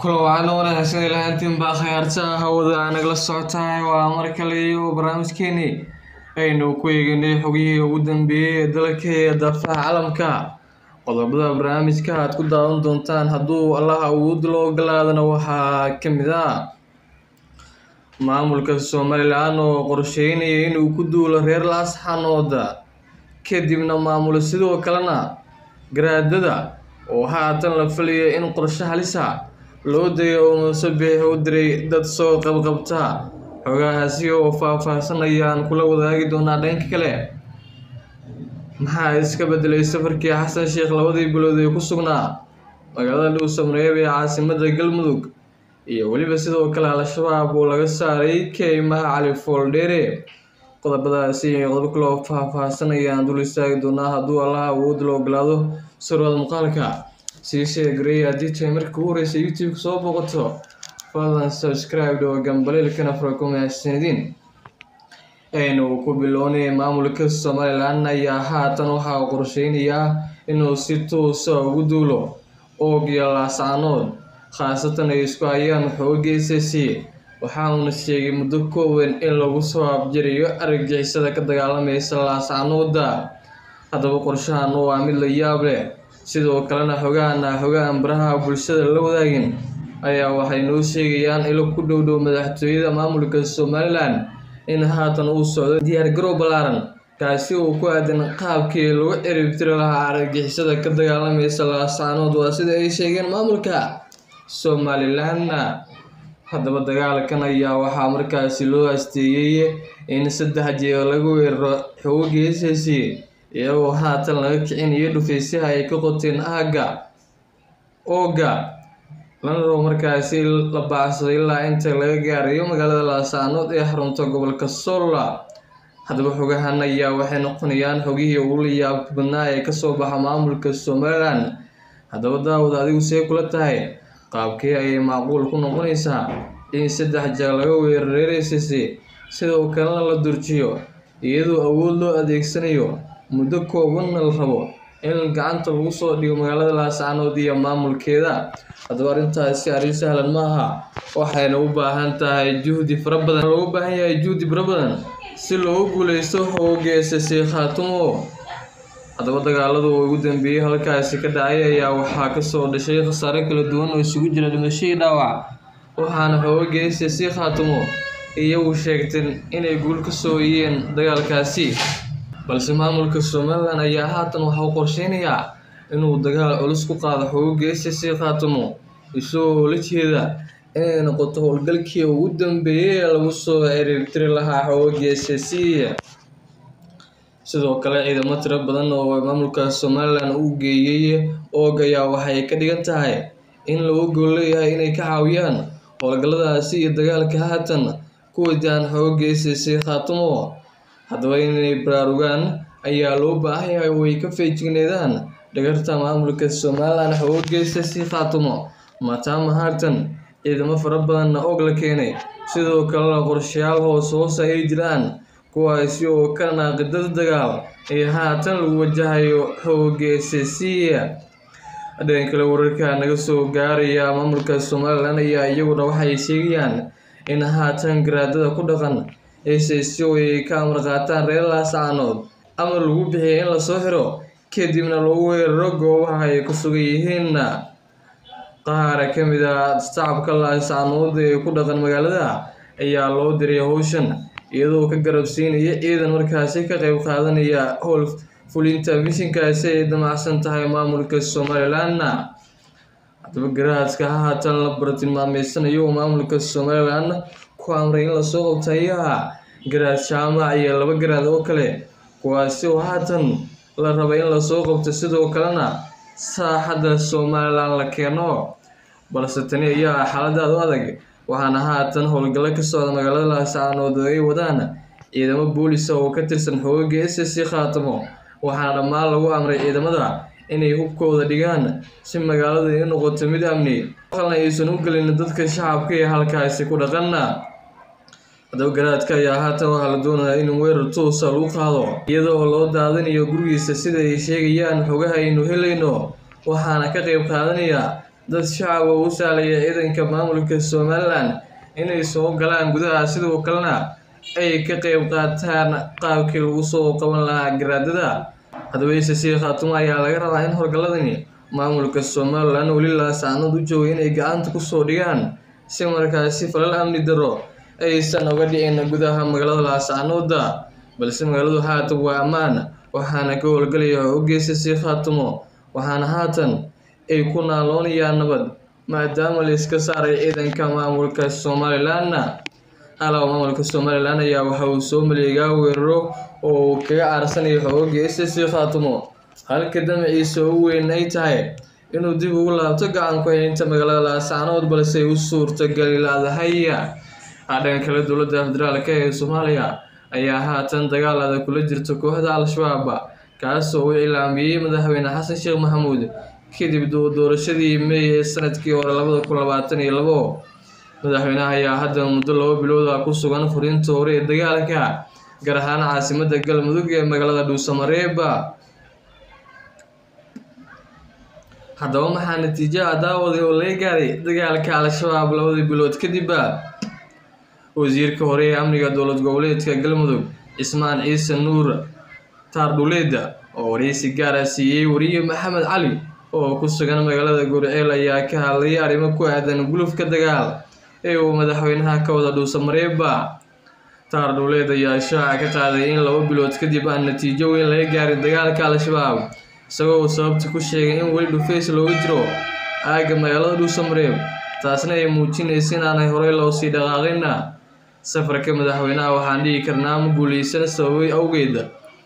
kulan wacan oo wanaagsan ilahantiin baa khayaarta hawada nagala socotahay waa mar kale iyo barnaamijkeeni aynu ku eeganay xogihii ugu dambeeyey ee dalka ee daafaha calamka qodobada barnaamijka aad ku daawan doontaan hadduu allaha awood loo ogolaadana waxaa ka mid ah maamulka somalilan oo qorsheynaya inuu ku duulo reer laasxanooda kadibna maamulo sidoo kalena garaadada oo haatan la filaya in qorshe halisa loo dayo oo muusabix u diray dad soo qabqabta xogahaasi oo faah-faahsanayaan kula wadaagi doonaa dhanka kale maxaa iska bedelay safarkii xasan sheekh labadii bilood ee ku sugnaa magaalada dhuusamareeb ee caasimada galmudug iyo weliba sidoo kale al-shabaab oo laga saaray keymaha cali fooldheere qodobadaasi iyo qodobo kale oo faah-faahsanayaan dul istaagi doonaa hadduu allaha awood la ogolaado surwada muuqaalka sii sheegaray haddii tahay markii ugu horeysa youtube-ka soo booqato fadlan subscribe oo gambaleelkana farakumaasanidiin aynu ku bilownay maamulka somalilan ayaa haatan waxaa uu qorsheynayaa inuu si toosa ugu duulo oogiya laascanood khaasatan ay isku hayaan xooga ss waxa uuna sheegay muddo kooban in lagu soo abjirayo argagixisada ka dagaalamaysa laascanooda haddaba qorshahan waa mid la yaab leh sidoo kalena xogaana xogaan baraha bulshada la wadaagin ayaa waxay noo sheegayaan ilo ku dhow dhow madaxtooyada maamulka somalilan in haatan uu socdo diyaargarow ballaaran kaasi uu ku aadan qaabkii lagu ciribtiri lahaa argagixisada ka dagaalamaysa laascaanood waa sida ay sheegeen maamulka somalilanna haddaba dagaalkan ayaa waxaa markaasi loo asteeyey in saddex jeer lagu weeraro xooga ss iyagoo haatan laga kicinayo dhufaysaha ay ka qoteen aagga ooga lana rabo markaasi la baacsaday ilaa inta laga gaarayo magaalada laasaanood ee xarunta gobolka solla haddaba xogahan ayaa waxay noqonayaan xogihii ugu la yaabka badnaa ee kasoo baxa maamulka somalilan haddaba daawad adigu see kula tahay qaabkee ayay macquul ku noqonaysaa in saddex jeer laga weerareeraysasi sidoo kalena la durjiyo iyadoo awood loo adeegsanayo muddo koobanna la rabo in gacanta lagu soo dhigo magaalada laascanood iyo maamulkeeda haddaba arrintaasi arrin sahlan ma aha waxayna u baahan tahay juhdi fara badan loogu baahan yahay juhdi fara badan si loogu guuleysto hoogeesasi khaatumo haddaba dagaaladu ugu dambeeyey halkaasi ka dhacay ayaa waxaa kasoo dhashay khasaare kala duwan oo isugu jira dhimashadii dhaawac waxaana hoogeesasi khaatumo iyagu sheegteen inay guul ka soo iyeen dagaalkaasi balse maamulka somalilan ayaa haatan waxauu qorsheynayaa inuu dagaal culus ku qaado xooga ss khaatumo isagoo la jeeda inay noqoto howlgalkii ugu dambeeyey ee lagu soo ciribtiri lahaa xooga ss sidoo kale ciidamo tiro badan oo maamulka somalilan uu geeyey oog ayaa waxay ka dhigan tahay in lagu gool leeyahay inay ka caawiyaan howlgalladaasi iyo dagaalka haatan ku wajahan xooga ss khaatumo haddaba inay baraarugaan ayaa loo baahan yahay oo ay ka feejigneedaan dhagarta maamulka somalilan xoogeesa si khaatumo maataama haatan ciidamo fara badanna og la keenay sidoo kalena qorshayaal hoos hoos ay jiraan kuwaasi oo ka naaqidada dagaal ee haatan lagu wajahayo xoogeesa siya dhan kale wararka naga soo gaaraya maamulka somalilan ayaa iyaguna waxay sheegayaan in haatan garaadada ku dhaqan ss ay ka amar qaataan reer laascaanood ama lagu bixiyay in lasoo xiro kadibna lagu weeraro goobaha ay ku sugan yihiinna qaara ka mid a shacabka laascaanood ee ku dhaqan magaalada ayaa loo diray howshan iyadoo ka garabsiinaya ciidan markaasi ka qeyb qaadanaya howl fulinta mishinkaasi ay damacsan tahay maamulka somalilanna haddaba garaadka haatan la baratilmaameysanayo maamulka somalilan ku amray in lasoo qabto ayaa garaad jaamac iyo laba garaad oo kale kuwaasi oo haatan la rabay in lasoo qabto sidoo kalena saaxadda somalilan la keeno balse tani ayaa xaaladaad u adag waxaana haatan howlgallo ka socda magaalada laascaanood oo ay wadaan ciidamo boolisa oo ka tirsan xooga ss khaatamo waxaana dhammaan lagu amray ciidamada inay hubkooda dhigaan si magaalada ay noqoto mid amni qalna aysan u gelin dadka shacabka ee halkaasi ku dhaqana haddaba garaadka ayaa haatan waxaa la doonayaa in weerar toosa lagu qaado iyadoo loo daadinayo gurigiisa sida ay sheegayaan xogaha aynu helayno waxaana ka qeyb qaadanaya dad shacab oo u sahlaya ciidanka maamulka somalilan inay soo galaan gudaha sidoo kalena ay ka qeyb qaataan qaabkii lagu soo qaban lahaa garaadada haddaba ssc khaatumo ayaa laga rabaa in howlgalladani maamulka somalilan weli laasaanood u jooga inay gacanta kusoo dhigaan si markaasi falal amni daro aysan oga dhicin gudaha magaalada laasaanooda balse magaaladu haatan waa ammaan waxaana ka howlgalaya xoogga ssc khaatumo waxaana haatan ay ku naaloonayaan nabad maadaama la iska saaray ciidanka maamulka somalilanna alaw maamulka somalilan ayaa waxa uu soo maleegaa weeraro oo uu kaga caarsanayo xoogga ssc khaatumo halka damaciisa ugu weyn ay tahay inuu dib ugu laabto gacan ku haynta magaalada laascaanood balse ay u suurtagali laadahay dhanka kale dowladda federaalk ee soomaaliya ayaa haatan dagaal adag kula jirta kooxda al-shabaab kaasoo uu cilaamiyey madaxweyne xasan sheekh maxamuud kadib doorashadii may ee sanadkii hore labada kun labaatan iyo labo madaxweynaha ayaa hadda muddo laba bilood ah ku sugan furinta hore ee dagaalka gaar ahaan caasimada galmudug ee magaalada dhuusamareeb haddaba maxaa natiijaha daawaday oo laga gaaray dagaalka al-shabaab labadii bilood kadib wasiirka hore ee amniga dowlad goboleedka galmudug cismaan ciise nuur taardhuleed oo wareysi gaara siiyey wariye maxamed cali oo ku sugan magaalada gurceel ayaa ka hadlay arrimo ku aadan gulufka dagaal ee uu madaxweynaha ka wada dhuusamareeba taardhuleed ayaa shaaca ka qaaday in laba bilood kadib aan natiijo weyn laga gaarin dagaalka al-shabaab isagoo sababta ku sheegay in weli dhufays looga jiro aagga magaalada dhuusamareeb taasna ay muujinaysa inaanay horey loo sii dhaqaaqina safarka madaxweynaha waxaan dhihi karnaa ma guuleysan sababay awgeed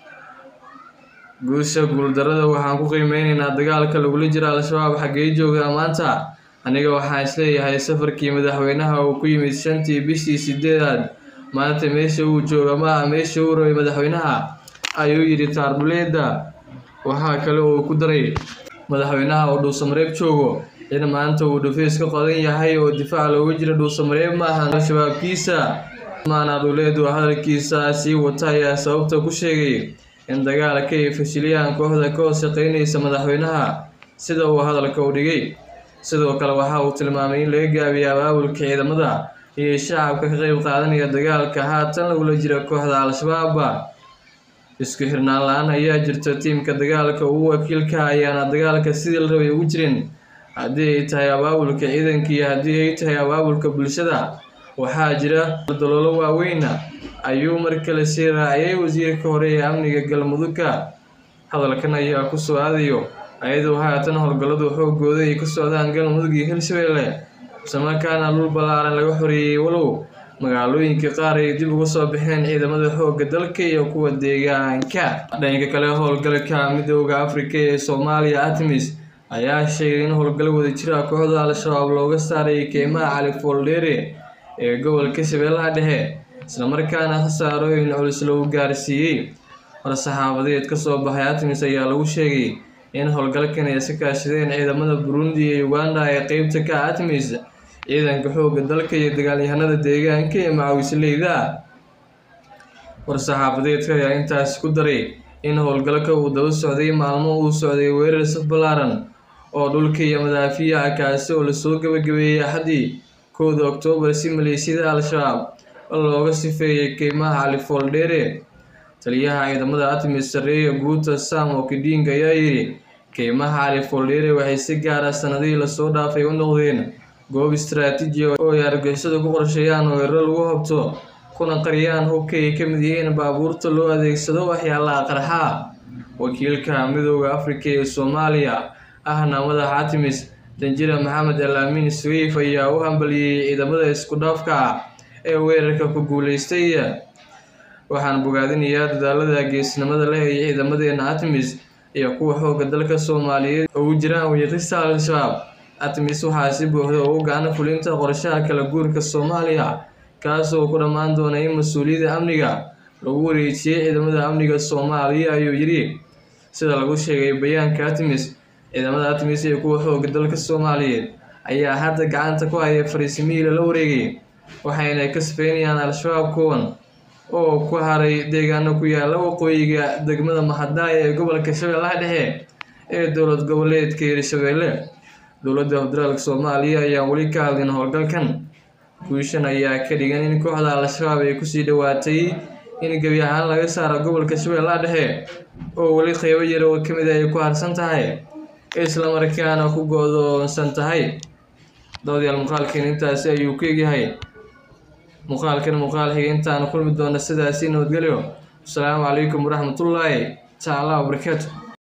guusha guuldarada waxaan ku qiimeyneynaa dagaalka lagula jira al-shabaab xaggee joogaa maanta aniga waxaan isleeyahay safarkii madaxweynaha uu ku yimid shantii bishii sideedaad maanta meesha uu jooga ma ah meesha uu rabay madaxweynaha ayuu yidhi taardhuleeda waxaa kale uu ku daray madaxweynaha oo dhuusamareeb joogo in maanta uu dhufays ka qodan yahay oo difaac looga jira dhuusamareeb maahan al-shabaabkiisa maana dhuleed oo hadalkiisa sii wata ayaa sababta ku sheegay in dagaalka ay fashiliyaan kooxda ka hoos shaqeynaysa madaxweynaha sida uu hadalka u dhigay sidoo kale waxa uu tilmaamay in laga gaabiyo abaabulka ciidamada iyo shacabka ka qeyb qaadanaya dagaalka haatan lagula jira kooxda al-shabaab isku xirnaan la-aan ayaa jirta tiimka dagaalka ugu wakiilka ayaana dagaalka sidii la rabay ugu jirin haddii ay tahay abaabulka ciidanka iyo haddii ay tahay abaabulka bulshada waxaa jira daloolo waaweyna ayuu mar kale sii raaciyay wasiirka hore ee amniga galmudugka hadalkan ayaa ku soo aadayo ayadoo haatan howlgalladu xoogooda ay ka socdaan galmudug iyo hirshabeelle islamarkaana dhul ballaaran laga xoreeyey walow magaalooyinka qaar ay dib uga soo baxeen ciidamada xoogga dalka iyo kuwa deegaanka dhanka kale howlgalka midooda afrika ee soomaaliya artemis ayaa sheegay in howlgal wadajira kooxda al-shabaab looga saaray keymaha cali fooldheere ee gobolka shabeellaha dhexe islamarkaana khasaarooyin culus lagu gaarsiiyey war-saxaafadeed ka soo baxay artemis ayaa lagu sheegay in howlgalkan ay iska kaashadeen ciidamada burundi iyo uganda ee qeybta ka artemis ciidanka xoogga dalka iyo dagaalyahanada deegaanka ee macawisleyda war-saxaafadeedka ayaa intaasi ku daray in howlgalka uu daba socday maalmo uu socday weerar saf ballaaran oo dhulka iyo madaafiyaha kaasi oo lasoo gabagabeeyey axaddii kowda oktoobar si maleeshiyada al-shabaab looga sifeeyay keymaha cali fooldheere taliyaha ciidamada artemis sarreeya guuta sam okiding ayaa yidhi keymaha cali fooldheere waxay si gaara sanadihii lasoo dhaafay u noqdeen goob istaraatiiji oo ay argixisadu ku qorsheeyaan weeraro lagu habto kuna qariyaan hubka ay ka mid yihiin baabuurta loo adeegsado waxyaalaha qarxa wakiilka midooda afrika ee soomaaliya ahna madaxa artemis danjira maxamed al amiin swiif ayaa u hambaliyey ciidamada isku dhaafka ah ee weerarka ku guuleystay waxaan bogaadinayaa dadaalada geesnimada leh ee ciidamadeena artemis iyo kuwa xoogga dalka soomaaliyeed ugu jiraan wiiqista al-shabaab artemis waxaa si buuxda ugu gacan fulinta qorshaha kala guurka soomaaliya kaas oo ku dhammaan doona in mas-uuliyadda amniga lagu wareejiyey ciidamada amniga soomaaliya ayuu yidhi sida lagu sheegay bayaanka artemis ciidamada artemis iyo kuwa xoogga dalka soomaaliyeed ayaa hadda gacanta ku haya fariisimihii lala wareegay waxayna ka sifeynayaan al-shabaab kuwan oo ku haray deegaano ku yaala waqooyiga degmada mahadaaya ee gobolka shabeellaha dhexe ee dowlad goboleedka hirshabeelle dowladda federaalk soomaaliya ayaan weli ka hadlin howlgalkan guushan ayaa ka dhigan in kooxda al-shabaab ay kusii dhowaatay in gebi ahaan laga saaro gobolka shabeellaha dhexe oo weli qeybo yar oo ka mid a ay ku harsan tahay islamarkaana ku go-doonsan tahay dawadayaal muuqaalkeen intaasi ayuu ku egyahay muuqaalkan muuqaal xiga intaan kulmi doona sidaasi nabadgelyo asalaamu calaykum waraxmatullaahi tacaala wabarakaatu